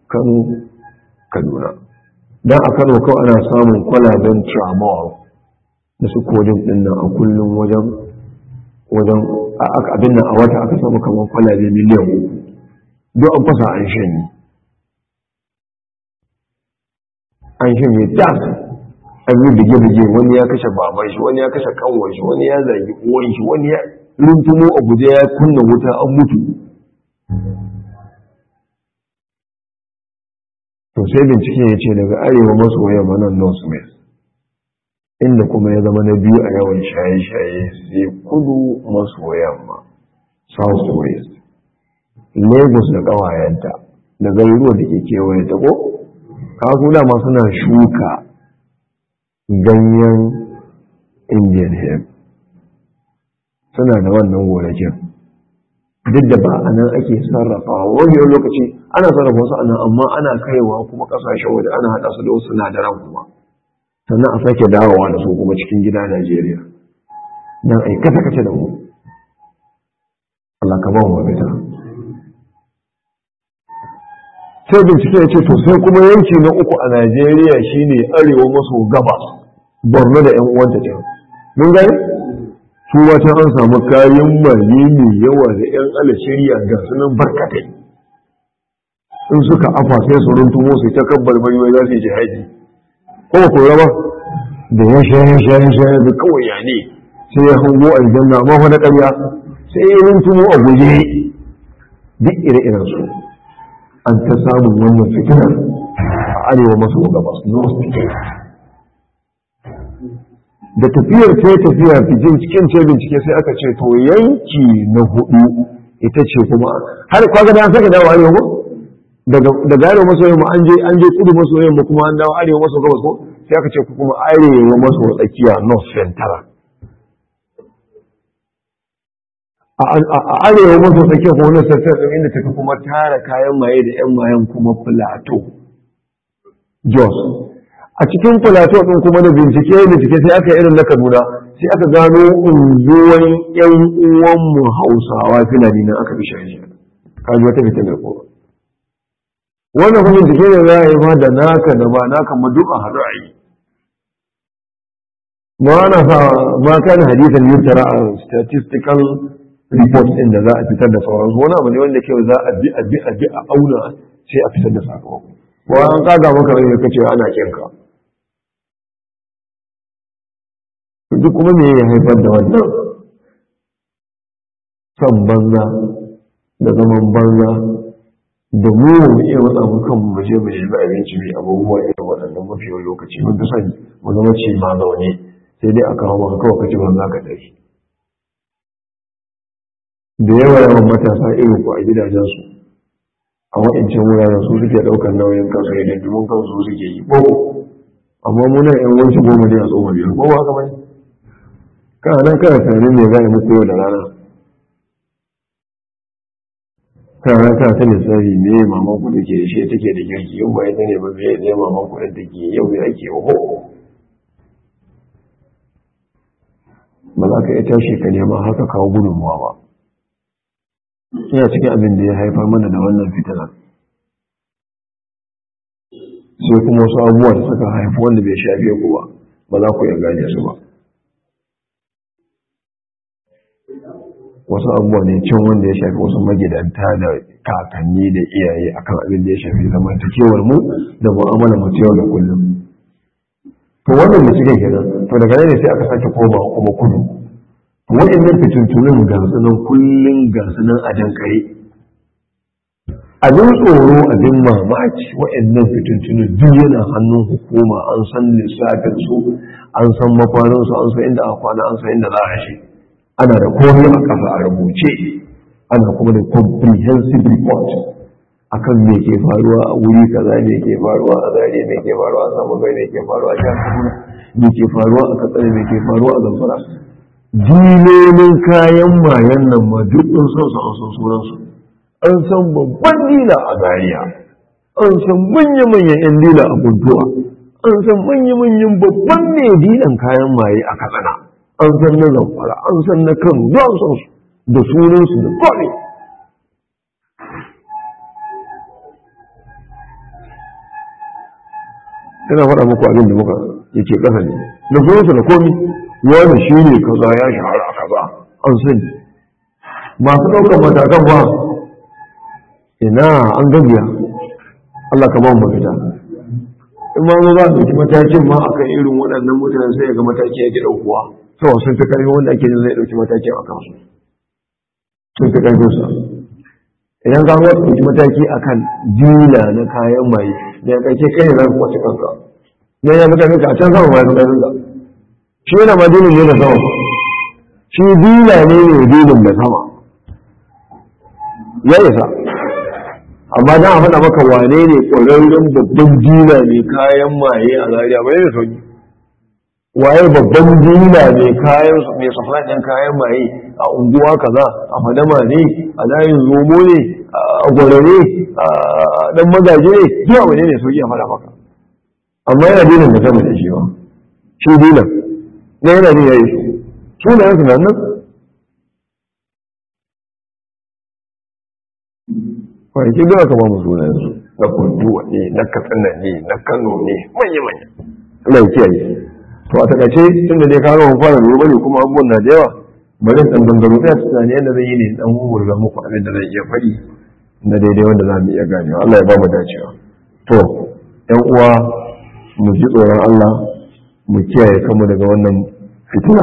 kano kaduna don a kano kawai ana samun kwalaben tramol da su kodin din nan a kullum wajen wajen abin nan a wata aka samu kamar kwalabe miliyan uku don an fasa an shanye an shanye das an yi bige-bige wani ya kashe baban shi wani ya kashe kanwar shi wani ya zagi uwan shi wani ya runtumo a guje ya kunna wuta an mutu to sai bincike ya ce daga arewa maso yamma nan north west inda kuma ya zama na biyu a yawan shaye-shaye sai kudu maso yamma south west lagos da ƙawayenta da garuruwa da ke kewaye ta ko kasu dama suna shuka ganyen indian hemp suna da wannan gonakin duk da ba a nan ake sarrafawa wani lokaci ana sarrafa wasu anan amma ana kaiwa kuma kasashen waje ana haɗa su da wasu sinadaran kuma sannan a sake dawowa da su kuma cikin gida Najeriya don a yi kasa-kasa da mu Allah ka ba mu mafita sai bincike ya ce to sai kuma yanki na uku a Najeriya shine arewa maso gabas Borno da ƴan uwanta can mun gani su wata an samu kayan maye mai yawa da ƴan alashiriya ga sunan barkatai in suka afa sai su runtumo su ta kabbar bari wai za su yi jihadi ko ba kora ba da ya shaye shaye shaye da kawai ya ne sai ya hango aljanna amma fa na ƙarya sai ya runtumo a guje duk ire-iren su an ta samun wannan fitina a arewa maso gabas north da tafiyar ta tafiya cikin cikin ce bincike sai aka ce to yanki na hudu ita ce kuma har kwaga da an saka dawo arewa ko daga arewa maso yamma an je an je kudu maso yamma kuma an dawo arewa maso gabas ko sai aka ce kuma arewa maso tsakiya north central a arewa maso tsakiya kuma north central din inda tafi kuma tara kayan maye da yan mayan kuma plateau jos a cikin plateau din kuma da bincike bincike sai aka irin na kaduna sai aka gano unguwan yan uwanmu hausawa filani na aka bi shashi kaji wata fitina ko wannan kuma bincike ne za a yi ma da naka da ba naka ma duk a haɗu a yi ma ana sa ma kan hadisan yuttara a statistical report ɗin da za a fitar da sauransu wani abu ne wanda ke za a bi a bi a bi a auna sai a fitar da sakamako ko an kaga maka rai ka ce ana kinka duk kuma me ya haifar da wannan son banza da zaman banza da mu mu iya matsa mu kan mu je mu nemi abinci mai abubuwa irin waɗannan mafi yawan lokaci mun fi sani mu zama ce ma zaune sai dai a kawo maka kawai kaci banza ka dai da yawa yawan matasa irin ku a gidajensu a wa'ancan wuraren su suke ɗaukar nauyin kansu idan domin kansu suke yi ko amma muna yan wanci goma ne a tsoma biyar ko ba haka bane kana nan kana tunanin me za a yi muku yau da rana kana nan kana ta lissafi me maman ku take da shi take da girki yau ba ita ne ba me ne maman ku da take yau me ake ho ba za ka iya tashi ka nema haka kawo gudunmuwa ba ina cikin abin da ya haifar mana da wannan fitinar sai kuma wasu abubuwa da suka haifi wanda bai shafe ku ba ba za ku iya gane su ba wasu abubuwa ne cin wanda ya shafi wasu magidanta da kakanni da iyaye akan abin da ya shafi zamantakewar mu da mu'amala mu yau da kullum to wannan da cikin kenan to daga nan ne sai aka sake koma kuma kudu waɗannan fitintunin ga sunan kullum ga sunan a dankare abin tsoro abin mamaki waɗannan fitintunin duk yana hannun hukuma an san lissafin su an san makwanin su an san inda aka kwana an san inda za a shi ana da komai a ƙasa a rubuce ana kuma da comprehensive report akan me ke faruwa a wuri kaza me ke faruwa a zare me ke faruwa a samu bai me ke faruwa a jihar kaduna me ke faruwa a katsina me ke faruwa a zamfara dilolin kayan mayan nan ma duk sun san su an san sunansu an san babban dila a Zariya, an san manya-manyan 'yan dila a kuntuwa an san manya-manyan babban ne dilan kayan maye a katsina an san na zamfara an san na kan don san su da sunansu da kwari ina faɗa muku abin da muka yake ƙasa ne da sunansa da komi wani shi ne kaza ya shahara a kaza an sani masu ɗaukar matakan ba ina an gabiya Allah ka ba mu mafita in ma za a ɗauki matakin ma akan irin waɗannan mutanen sai ga mataki yake ɗaukuwa saboda sun fi ƙarfi wanda ake jin zai ɗauki matakin a kansu sun fi ƙarfinsa idan ka ga ɗauki mataki akan dila na kayan maye da ya ƙarshe kai ne za ku kwace kanka ne ya mutane ka a can sama ma ya mutane ka shi yana ma dinin ne da sama shi dila ne ne dinin da sama ya isa amma dan a faɗa maka wane ne ƙwararren babban dila ne kayan maye a zariya bai da sauki waye babban dila ne kayan mai supply ɗin kayan maye a unguwa kaza a fadama ne a layin zomo ne a gwarare a dan magaji ne duk abu ne ne sauki a faɗa maka amma yana dinin da sama da shi ba shi dilan na yana ne ya yi su sunayen su nan nan kwanaki da aka ba mu sunayen su na kunduwa ne na katsina ne na kano ne manya-manya Allah ya kiyaye to a takaice tun da dai ka ga fara lura ne kuma abubuwan na da yawa bari dan dangaro ɗaya tunani yadda zai yi ne dan wurga muku abin da zai iya faɗi na daidai wanda za mu iya ganewa Allah ya ba mu dacewa to ƴan uwa mu ji tsoron Allah mu kiyaye kanmu daga wannan fitina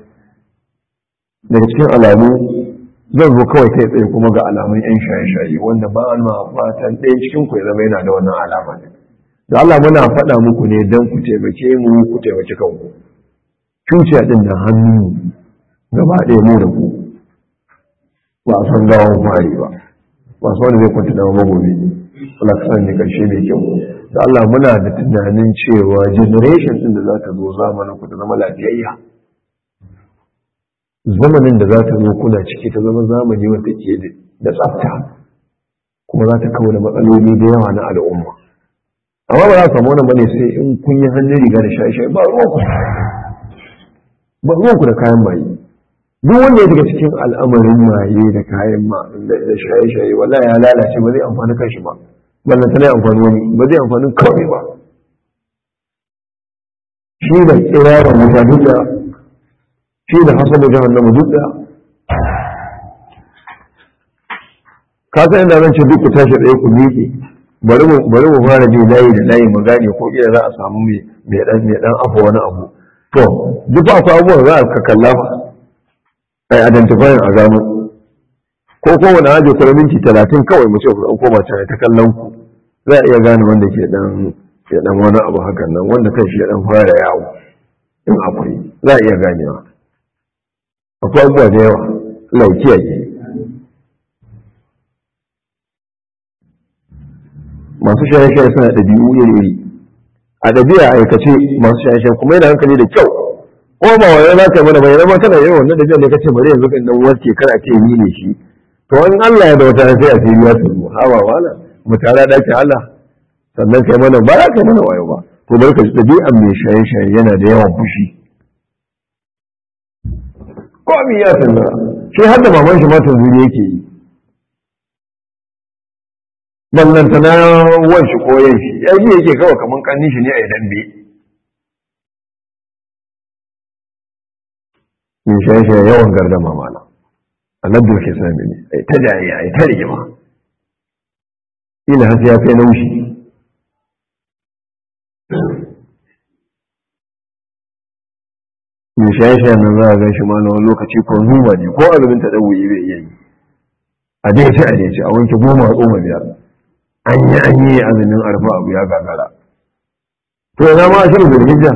daga cikin alamu zan zo kawai kai tsaye kuma ga alamun yan shaye-shaye wanda ba an ma fatan ɗaya cikin ku ya zama yana da wannan alama ne da Allah muna faɗa muku ne don ku taimake mu ku taimaki kanku cuciya ɗin da hannu gaba ɗaya mu da ku ba a san gawon fari ba ba su wanda zai kwanta da magobi Allah ka sani karshe mai kyau da Allah muna da tunanin cewa generation ɗin da za ta zo zamanin ku ta zama lafiyayya zamanin da za ta zo kuna ciki ta zama zamani wanda ke da tsafta kuma za ta kawo da matsaloli da yawa na al'umma amma ba za su samu wannan bane sai in kun yi hannun riga da shaye-shaye ba ruwanku ba ruwanku da kayan maye duk wanda ya daga cikin al'amarin maye da kayan ma da shaye-shaye wallahi ya lalace ba zai amfani kanshi ba ballan tana amfani wani ba zai amfani kawai ba shi da kirarin mutane da shi da hasabu jahannama duk da ka san inda zan ce duk ku tashi ɗaya ku miƙe bari mu bari mu fara bi layi da layi mu gane ko kila za a samu mai mai dan mai dan afa wani abu to duk akwai abubuwan za ka kalla ai identify a gano ko ko wani aje kuma minti talatin kawai mu ce ku dan koma can ta kallon ku za a iya gane wanda ke dan ya dan wani abu hakan nan wanda kan shi ya dan fara yawo in akwai za a iya ganewa akwai abubuwa da yawa laukiya ke masu shaye-shaye suna ɗabi'u iri-iri a ɗabi'a aikace masu shaye-shaye kuma yana hankali da kyau ko ba wani za ka mana bayyana ma kana yin wannan ɗabi'a ne kace bari yanzu kan dan warke kana ce ni ne shi to in Allah ya da wata sai a ce ya tsoro hawa wala mu tara dakin Allah sannan kai mana ba za ka mana wayo ba to bari ka ɗabi'an mai shaye-shaye yana da yawan fushi ko abin ya sanna shi har da maman shi ma tanzuri yake yi ballanta na wan shi ko yan shi ya ji yake kawai kaman kannin shi ne a idan be mai shaye-shaye yawan gardama mana annabi ke sami ne ai ta jaye ai ta rigima ila har ya kai naushi mai shaye-shaye nan za a gan shi ma na wani lokaci ko numa ne ko azumin ta ɗauyi bai iya yi a dai ce a dai ce a wanke goma a tsoma biyar an yi an yi azumin arfa abu ya gagara to yana ma ashirin zulhijja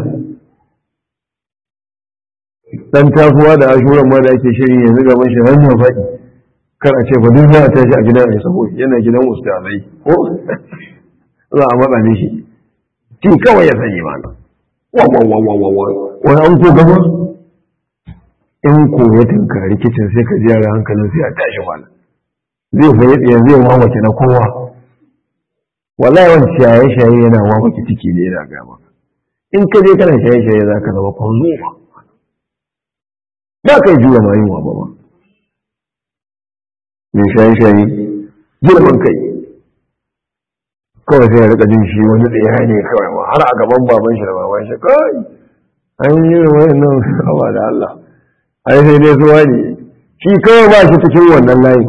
dan tasowa da ashuran ma da ake shiri yanzu gaban shi hanyar faɗi kar a ce fa duk za a tashi a gidan ai sabo yana gidan ustazai ko za a matsa mishi ki kawai ya sani mana wa wa wa wa wa wa wani an ko gaba in ko ya tunkari kicin sai ka ji yara hankalin sai a tashi mana zai fayi tsaye zai mamace na kowa wallahi wani shaye-shaye yana mamace ciki ne yana gama in ka je kana shaye-shaye za ka zama kwanzo ba ba ka yi juya ma yunwa ba ba mai shaye-shaye girman kai kawai sai ya rika jin shi wani tsaya ne kawai ma har a gaban baban shi da baban shi kai an yi wani nan hawa da Allah ai sai dai suwa ne shi kawai ba shi cikin wannan layi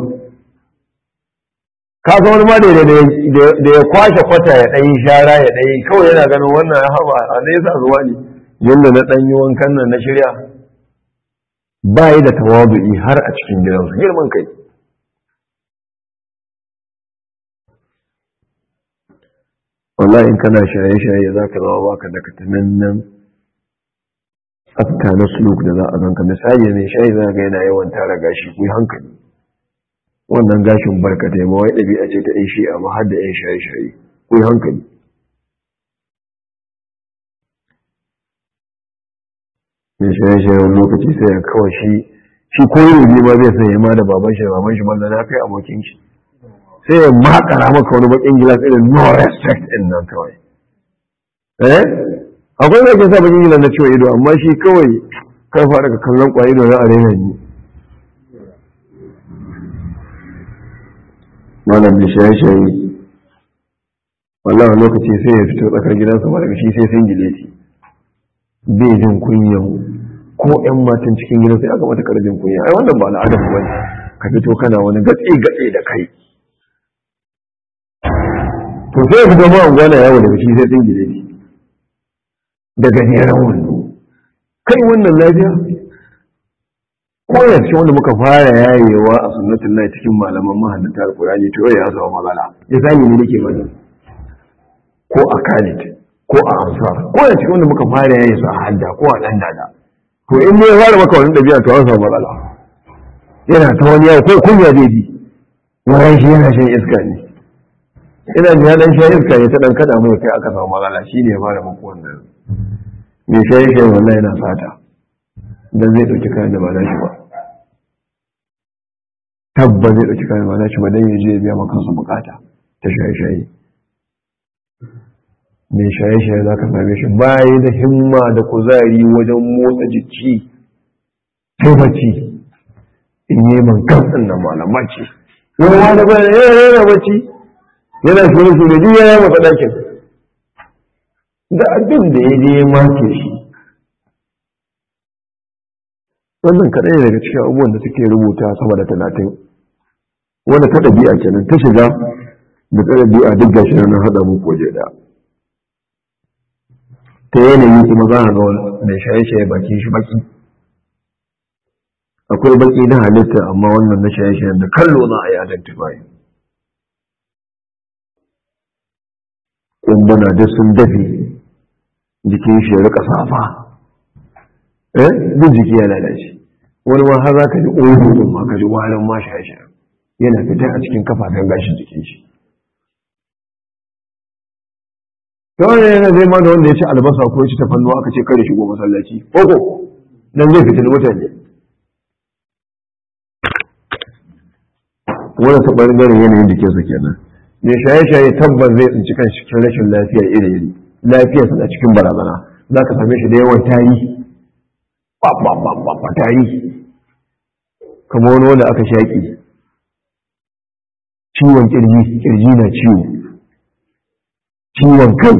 ka ga wani ma da ya kwashe kwata ya ɗanyi shara ya ɗanyi kawai yana ganin wannan ya hawa a nesa zuwa ne yadda na ɗanyi wankan nan na shirya ba yi da tawadu'i har a cikin gidansu girman kai wallahi in kana shaye-shaye za ka zama baka da katanannen tsafta na suluk da za a zanka misali mai shayi za ga yana yawan tara gashi ku hankali wannan gashin barkatai ma wai ɗabi'a ce ta ɗan shi amma har da ‘yan shaye-shaye ku hankali mai shaye-shaye wani lokaci sai ya kawai shi shi ko yi ma zai sanya ma da baban shi baban shi mallan na kai abokin shi sai ya makara maka wani bakin gilas irin no respect din nan kawai eh akwai da ke sa bakin gilas na ciwo ido amma shi kawai kai fara ka kallon kwa ido na arena ni malam da shaye-shaye wallahi lokaci sai ya fito tsakar gidansa ba daga shi sai sun gileti bai jin kunyan ko ƴan matan cikin gidansa ya kamata ka jin kunya ai wannan ba al'adar ba ne ka fito kana wani gatse-gatse da kai to sai ya fito ma'an gwana yawo daga shi sai tsingile shi da gajeren wando kai wannan lafiya ko ya ce wanda muka fara yayewa a sunnatin lai cikin malaman mahaddata alkurani to ya zama magana ya sani ne nake mana ko a khalid ko a ansar ko ya ce wanda muka fara yaye su a hadda ko a dan dada to in ne ya fara maka wani dabi'a to an samu matsala yana ta wani yawo ko kunya zai bi wayan shi yana shan iska ne ina da ya dan sha iska ya ta dan kada mai kai aka samu matsala shi ne ya fara muku wannan me shayi shayi wallahi yana fata dan zai dauki kayan da ba na shi ba tabba zai dauki kayan ba na shi ba dan ya je ya biya maka su bukata ta shayi shayi me shayi shayi za ka same shi bayi da himma da kuzari wajen motsa jiki sai bacci in yi man kan nan malamaci wani wani bayan yana bacci yana shuru shuru duk ya masa ɗakin da abin da ya je ya mace shi wannan kaɗai ne daga cikin abubuwan da suke rubuta sama da talatin wanda ta ɗabi'a kenan ta shiga da ta ɗabi'a duk gashi na haɗa muku waje ɗaya ta yanayi kuma za a ga mai shaye-shaye bakin shi baki akwai baki na halitta amma wannan na shaye-shayen da kallo za a yi identify kumbuna duk sun dafe jikin shi ya rika safa eh duk jiki ya lalace wani ma har za ka ji odo din ma ka ji warin ma shaye yana fitar a cikin kafafen gashin jikin shi ta wani yana zai ma da wanda ya ci albasa ko ya ci tafannuwa aka ce kare shigo masallaci koko dan zai fitin mutane wani ta ɓangaren yanayin jikinsa kenan mai shaye-shaye tabbas zai tsinci kan cikin rashin lafiya iri-iri lafiyar sa cikin barazana za ka same shi da yawan tari ba tari kamar wani wanda aka shaƙi ciwon kirji kirji na ciwo ciwon kai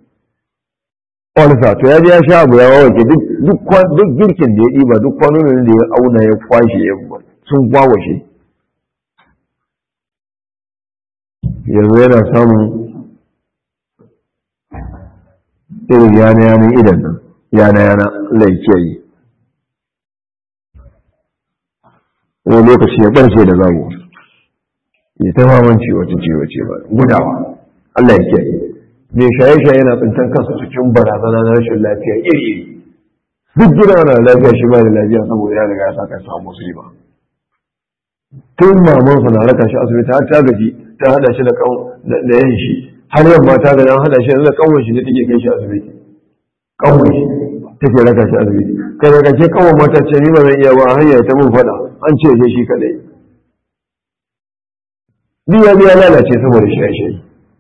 olsa to ya ji ya sha abu ya wawake duk girkin da ya ɗiba duk kwanonin da ya auna ya kwashe sun gwawashe yanzu yana samun irin yana yanin idan nan yana yana laikiyayi wani lokaci ya ɓarce da zago ya ta maman ciwace ciwace ba gudawa Allah ya kiyaye mai shaye-shaye yana tsintan kansa cikin barazana na rashin lafiya iri duk gida na lafiya shi ba da lafiya saboda ya riga ya sa kai samu musulma tun mamansa na raka shi asibiti har ta gaji ta hada shi da da yan shi har yamma ta gaji an hada shi da kawai shi ne take kai shi asibiti kawai shi take raka shi asibiti kai daga ke kawai mata ce ni ba zan iya ba hanya ta mun fada an ce je shi kadai biya biya lalace saboda shaye-shaye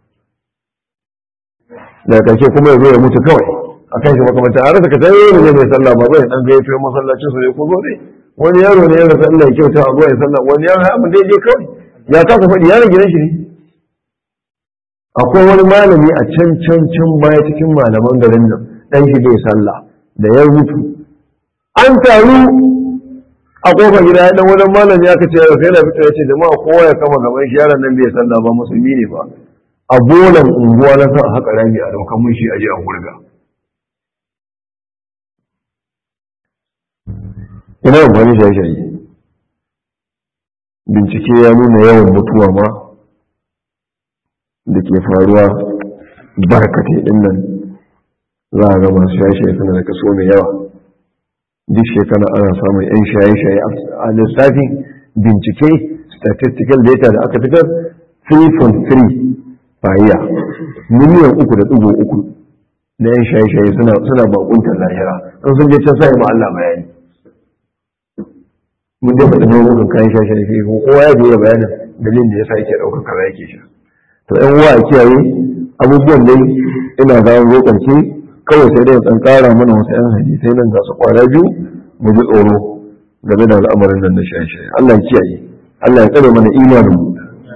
daga ƙarshe kuma ya zo ya mutu kawai a kan shi makamanta a rasa ka tayi ne mai sallah ba zai dan gaito masallacin su ne ko zo ne wani yaro ne ya rasa Allah ya kyauta a zuwa ya sallah wani yaro ya abin daidai kawai ya kasa faɗi yaron gidan shi ne akwai wani malami a can can can baya cikin malaman garin nan dan shi bai sallah da ya mutu an taru a kofar gida ya dan wani malami aka ce sai na fito ya ce jama'a kowa ya kama gaban shi yaron nan bai sallah ba musulmi ne ba a bolan unguwa na sa haka rami a daukan mun shi aje a gurga ina amfani shaye-shaye bincike ya nuna yawan mutuwa ma da ke faruwa barkatai din nan za a ga masu shaye-shaye suna da kaso mai yawa duk shekara ana samun 'yan shaye-shaye a lissafin bincike statistical data da aka fitar 3.3 fahiya miliyan uku da ɗigo uku na 'yan shaye-shaye suna bakuntar lahira an sun je can sa ma Allah bayani mun dai faɗi nau'ukan kayan shaye-shaye ko kowa ya biya bayanin dalilin da ya sa yake ɗaukar kaza yake sha to yan uwa a kiyaye abubuwan dai ina ga zo karshe kawai sai dai dan kara mana wasu yan hadisai nan ga su kwara biyu mu ji tsoro game da al'amarin nan na shaye-shaye Allah ya kiyaye Allah ya tsare mana imanin mu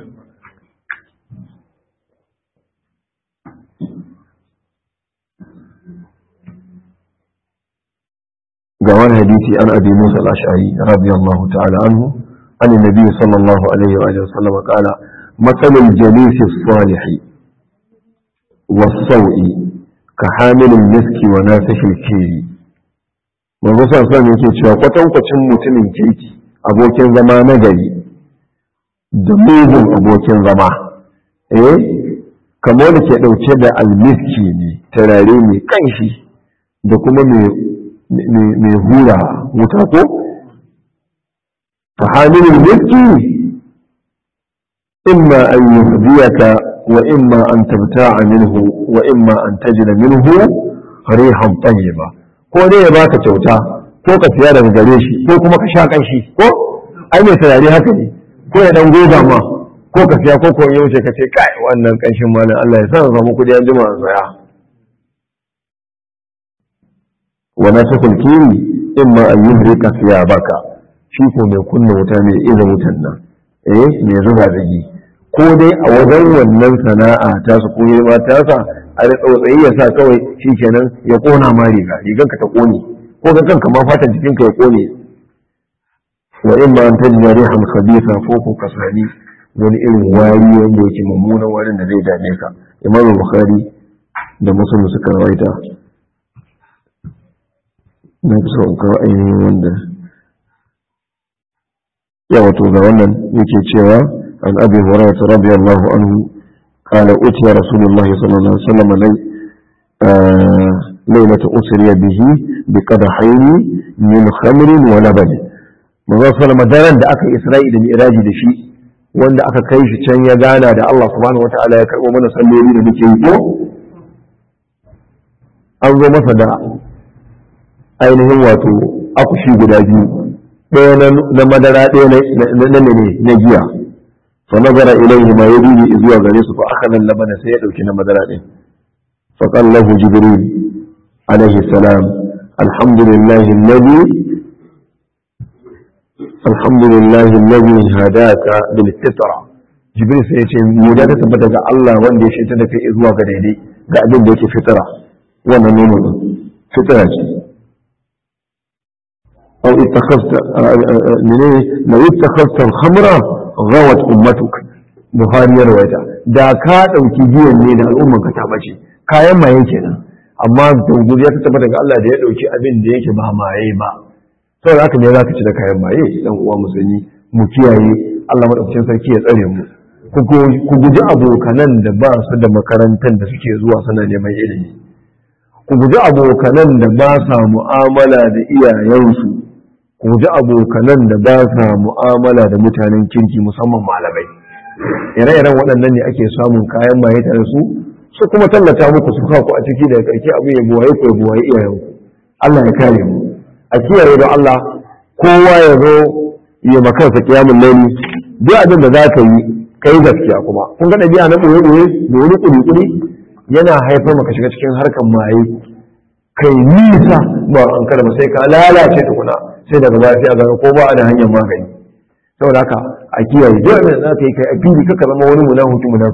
ga wani hadisi an abi Musa al-Ash'ari radiyallahu ta'ala anhu an nabi sallallahu alaihi wa sallam qala مثل الجليس الصالح والسوء كحامل المسك ونافش الكيل manzo sa sa yake cewa kwatankwacin mutumin kirki abokin zama na gari da mugun abokin zama eh kamar da ke ɗauke da almiski ne turare mai kanshi da kuma mai hura wuta ko fa hamilul miski إما أن يهديك وإما أن تبتاع منه وإما أن تجد منه ريحا طيبة ko dai ya baka kyauta ko ka siya daga gare shi ko kuma ka sha kanshi ko ai mai turare haka ne ko ya dan goga ma ko ka siya ko ko ya wuce ka ce kai wannan kanshin malam Allah ya sa samu kudi an jima an saya wa nasakul kiri imma an yuhrika baka shi ko mai kunna wuta mai iza wutan nan eh mai zuba zagi ko dai a wajen wannan sana'a ta su koyi ma ta sa a da tsautsayi ya sa kawai shi kenan ya kona ma riga rigan ka ta kone ko ga kanka ma fatan jikin ka ya kone wa in ma an tajina rihan khabitha ko ko ka sani wani irin wari wanda yake mummunan warin da zai dame ka imamu bukhari da muslim suka rawaita na fi so in kawo ainihin wanda yawa to ga wannan yake cewa عن أبي هريرة رضي الله عنه قال أتي رسول الله صلى الله عليه وسلم لي آه ليلة أسري به بقدحين من خمر ولبن manzo sallama daren da aka isra'i da mi'raji da shi wanda aka kai shi can ya gana da Allah subhanahu wataala ya karbo mana salloli da muke yi ko an zo masa da ainihin wato akushi guda biyu ɗaya na madara ɗaya na ne na giya فنظر إليهما يديه إذ وغريس فأخذ اللبن سيدوك نمدر عليه فقال له جبريل عليه السلام الحمد لله الذي الحمد لله الذي هداك بالفطرة جبريل سيتي مودة تبتغى الله وان دي شيطان في إذ وغريدي قاعدين ديك فطرة وانا نوم فطرة أو اتخذت من لو اتخذت الخمر ghawat ummatuk buhari ya rawaita da ka dauki giyan ne da al'umman ka ta bace kayan maye kenan amma doguri ya tabbata ga Allah da ya dauki abin da yake ba maye ba saboda haka ne zaka ci da kayan maye dan uwa musulmi mu kiyaye Allah madaukakin sarki ya tsare mu ku guji abokanan da ba su da makarantar da suke zuwa suna neman ilimi ku guji abokanan da ba sa mu'amala da iyayensu ku ji abokanan da ba sa mu'amala da mutanen kirki musamman malamai ire-iren waɗannan ne ake samun kayan maye tare su su kuma tallata muku su ku a ciki daga ƙarshe abu ya buwaye ku ya buwaye iyayenku Allah ya kare mu a kiyaye don Allah kowa ya zo ya makansa kiyamun laili duk abin da za ka yi kai gaskiya kuma kun ga ɗabi'a na ɓoye-ɓoye da wani ƙuri-ƙuri yana haifar maka shiga cikin harkar maye kai nisa ba an karba sai ka lalace tukuna sai daga baya sai a gano ko ba a da hanyar magani saboda haka a kiyaye duk abin da za ka yi kai a fili kaka zama wani munafiki munafiki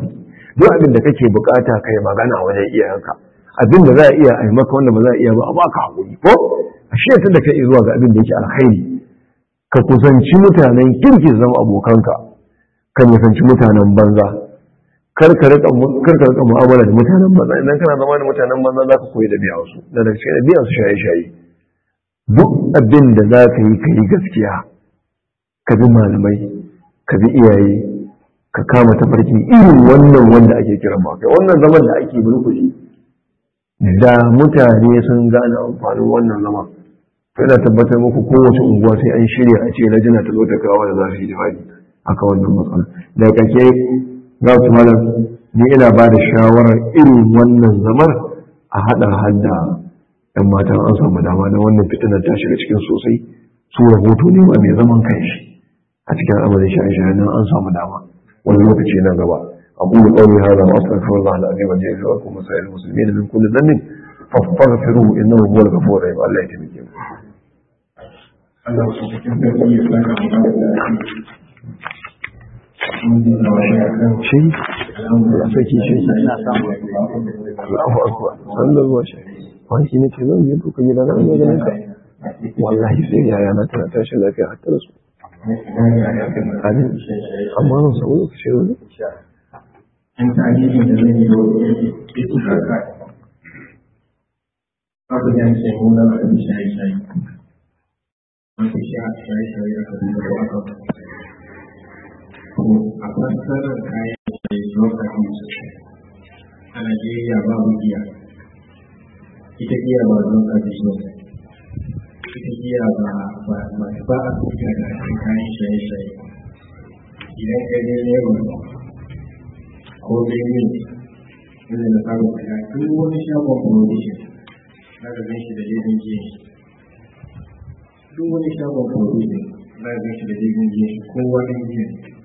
duk abin da kake bukata kai magana wajen iyayenka abin da za a iya a yi maka wanda ba za a iya ba a baka hakuri ko a shirya da kai zuwa ga abin da yake alkhairi ka kusanci mutanen kirki zama abokanka ka nisanci mutanen banza kar ka rika mu'amala da mutanen banza idan kana zama da mutanen banza za ka koyi da biya wasu da daga cikin biyan su shaye-shaye duk abin da za ka yi ka yi gaskiya ka bi malamai ka bi iyaye ka kama tafarki irin wannan wanda ake kira ba kai wannan zaman da ake bulkushi da mutane sun gane amfanin wannan zama to ina tabbatar muku kowace unguwa sai an shirya a ce na jina ta zo ta kawo da za su yi jihadi aka wannan matsala da kake za su malam ni ina ba da shawarar irin wannan zamar a haɗa hada ɗan matan an samu dama da wannan fitinar ta shiga cikin sosai su rahoto ne ma mai zaman kanshi a cikin amalin shaye-shaye nan an samu dama wani lokaci na gaba أقول قولي هذا وأستغفر الله العظيم الجليل لكم وسائر المسلمين من كل ذنب فاستغفروه إنه هو الغفور الرحيم الله يتمكن Allah su cikin sarki ya saka mu da شيء ya saki shi Allahu akbar sallallahu alaihi wasallam wani shi ne ce zan je duka gidan nan ga ganin ka wallahi sai yaya na tana tashi lafiya har ta su amin amma nan sau lokaci ne in tarihin da zai yi wa ita haka abu da ke nuna a kan shaye-shaye wanda shi a shaye-shaye aka duba da aka a fassarar kayan shaye drug abuse a Najeriya babu giya ita giya ba drug abuse ba ita giya ba ba ba ba a fita da kayan shaye-shaye idan ka je Lagos ko Benin wanda na samu kaya duk wani shagon provision na ga gan shi da laifin jiya duk wani shagon provision na ga gan shi da laifin jiya kowa ɗan jiya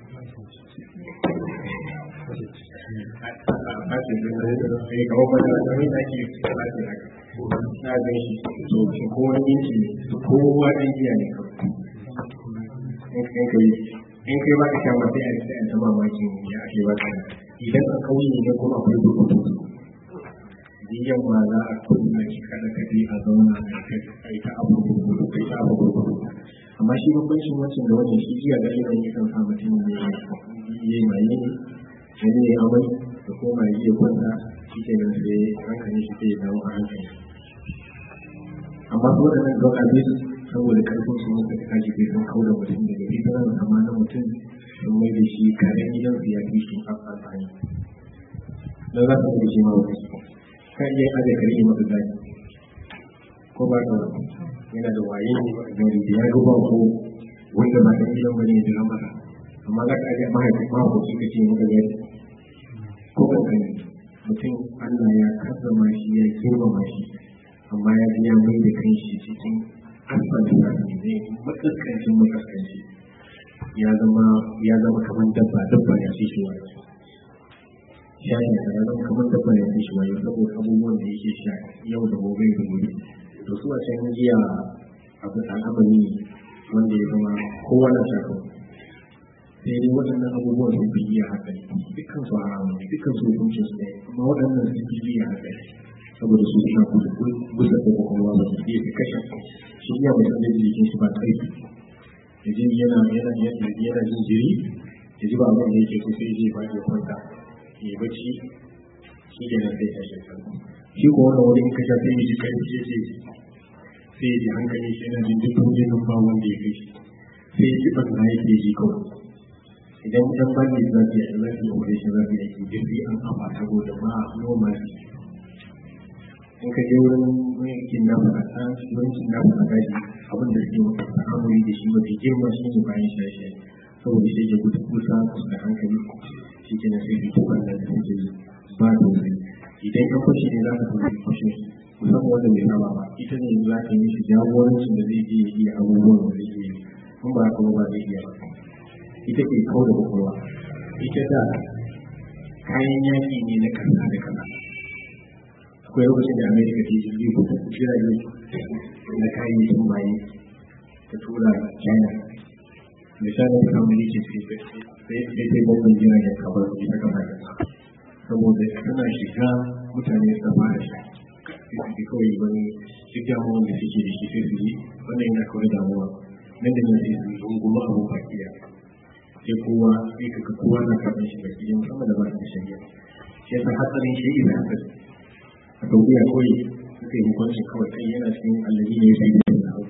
na gan shi to shi kowa ɗan jiya kowa ɗan jiya ne kawai in kai ba ka sha ma sai a sai a ta mamakin ya ake ba ka idan a kauye ne kuma akwai burkutu biyan ma za a kunna shi kada ka je a zauna a yi ta abu burkutu kai ta abu burkutu amma shi bambancin wancan da wancan shi jiya ga irin ya kan sa mutum ne ya yi maye ne wani ne amai da kuma ya iya kwanta shi ke nan sai hankali shi ke dawo a hankali amma su waɗannan drug abuse saboda karfin su muka ta kaji bai sun kauda mutum daga fitarar amma na mutum sun mai da shi karen gidan su ya fi shi amfani don za su da shi ma wani kan iya aje kare yi masa zaki ko ba ka yana da waye gari da ya ruba ko wanda ba ta gidan bane ya masa amma za ka aje mahaifin mahaifi ka ce maka zaki ko kankani mutum Allah ya karrama shi ya girmama shi amma ya ji ya mai da kanshi cikin asfalin da ne makaskancin makaskanci ya zama ya zama kamar dabba dabba ya fi shi wani shayin da ya zama kamar dabba ya fi shi wani saboda abubuwan da yake sha yau da gobe da gobe to su a can jiya abu al'amari wanda ya zama kowa na sha kawai sai dai waɗannan abubuwan sun fi iya haka dukkan su haramu dukkan su hukuncin su ne amma waɗannan sun fi iya haka saboda su suna kusa kusa da kwakwalwa ba su iya kashe shi iya mutum da jikin shi ba ƙarfi da jini yana yana yana jin jiri ya ji ba abin da yake so sai ji ba ya kwanta ya yi bacci shi ke nan sai ya shi shi ko wannan wani in ka sha sai ya ji ƙarfi ya ce sai ya ji hankali shi yana jin duk jinin ba wanda ya kai shi sai ya ji ɓanna yake ji kawai idan ɗan bani za su yi za su yi wani shi za su yi jirgi an kafa saboda ba noma in ka je wurin yankin na faɗa yankin na faɗa shi abin da suke ta'amuri da shi mafi girma shi ne bayan shaye saboda shi ke gudu kusa kusa da hankali shi ke na sai fito kan da suke ba da wuri idan ka fashe ne za ka kuma fashe musamman wanda bai saba ba ita ne za ka yi shi jagorancin da zai je ya iya abubuwan da zai iya in ba kuma ba zai iya ba ita ke kawo da kwakwalwa ita da kayan yaki ne na kasa da kasa akwai lokacin da amerika ke jirgin kudu jirage na kayayyakin maye ta tura china da china ta samu yake sai sai sai babban jiragen kamar su ta kasa kasa saboda tana shiga mutane su fara shi sai su kawai wani duk damuwan da suke da shi sai su yi wannan yana kawai damuwa nan da nan sai su runguma abu bakiya sai kowa sai kaga kowa na karɓar shi baki yin sama da ba da shari'a shi yasa hatsarin shi ina hatsari a saudiya kawai suka yi hukunci kawai kai yana cikin allazi ne ya fi da hau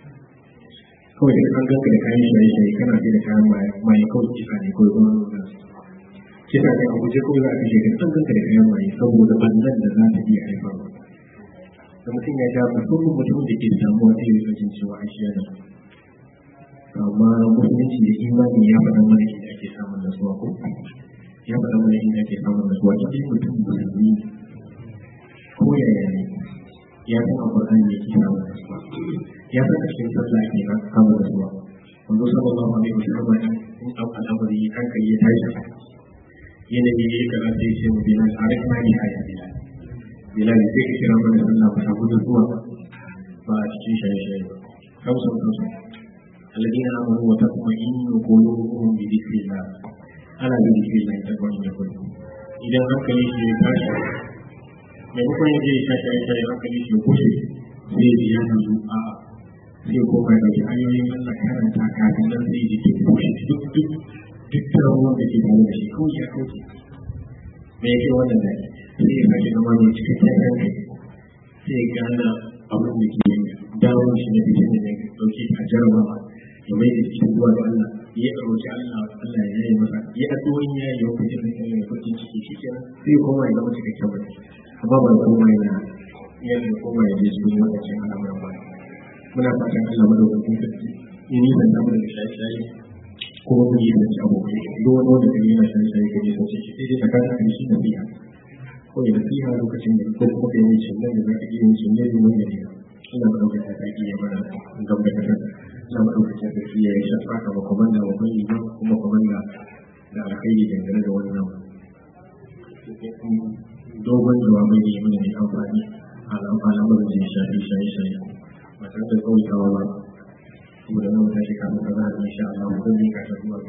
kawai da an ganka da kayan shaye-shaye kana sai da kayan maye kawai kisa ne kawai kuma nuna kisa ne a guje kawai za a kashe ka an ganka da kayan maye saboda bannan da za ta iya haifarwa da mutum ya ja musamman mutum da ke damuwa sai ya jin cewa a shi yana amma musulunci da imani ya faɗa mana inda ake samun nasuwa ko ya faɗa mana inda ake samun nasuwa cikin mutum musulmi ko yaya ne ya san alƙur'ani ne ke samun nasuwa ya san a cikin sallah ke samun nasuwa wanzu sallallahu alaihi wasallam in an al'amari hankali ya tashi yanayi ya yi kaza sai ce mu bilal a rika ne a yi bilal bilal sai ka kira mana sallah ba samu nasuwa ba a cikin shaye-shaye ba kausan kausan الذين آمنوا وتطمئن قلوبهم بذكر الله ألا بذكر الله تطمئن قلوبهم إذا hankali shi ya tashi maimakon ya je ya tashi aisha ya hankali shi ya kushe sai ya ya yanzu a sai koma ya dauki hanyoyin Allah karanta kafin nan sai ya ke kushe duk duk duk tarawon da ke tare da shi kawai ya kauce me yake wannan da sai ya tashi zama mai cikakken hankali sai ya gana abin da ke dawo shi na fitin da ya dauke a jarabawa ya mai da cikin zuwa da Allah ya roƙi Allah Allah ya yi masa ya addu'o'in ya yi lokacin da ya fatin ciki shi kenan sai koma ya zama cikakken mutum amma ba koma yana ya ne koma ya je cikin lokacin al'amuran ba muna fatan Allah madaukakin sarki in yi zan samu da shaye-shaye kuma mu yi zance abokai duk wani wanda kan yana shaye-shaye ka je sauce shi sai dai ka kasa kan shi na biya ko ya nasiha lokacin da ko kuma ka yi cin da za ka iya yin cin ne domin ya ne Allah madaukakin sarki ya mana gaba da kasa na maɗaukacin sarki ya yi shafa kama kwamanda wa bani ba kuma kwamanda da alkhairi dangane da wannan dogon jawabai ne mana mai amfani a al'amarin da ya shafi shaye-shaye ba tare da tsawaitawa ba saboda nan tashi kafin ka za a insha Allah zan yi kashe zuwa